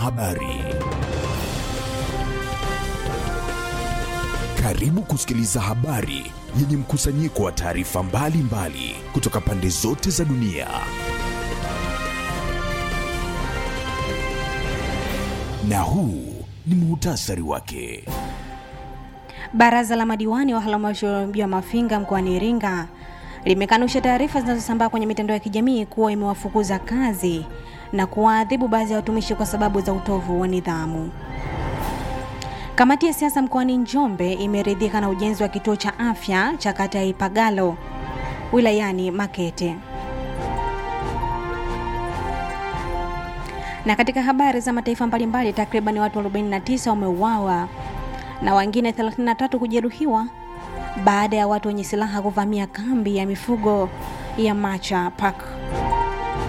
Habari. Karibu kusikiliza habari yenye mkusanyiko wa taarifa mbalimbali kutoka pande zote za dunia. Na huu ni muhtasari wake. Baraza la madiwani wa halmashauri ya Mafinga mkoani Iringa limekanusha taarifa zinazosambaa kwenye mitandao ya kijamii kuwa imewafukuza kazi na kuwaadhibu baadhi ya watumishi kwa sababu za utovu wa nidhamu. Kamati ya siasa mkoani Njombe imeridhika na ujenzi wa kituo cha afya cha kata ya Ipagalo wilayani Makete. Na katika habari za mataifa mbalimbali, takriban watu 49 wameuawa na wengine 33 kujeruhiwa baada ya watu wenye silaha kuvamia kambi ya mifugo ya Macha Park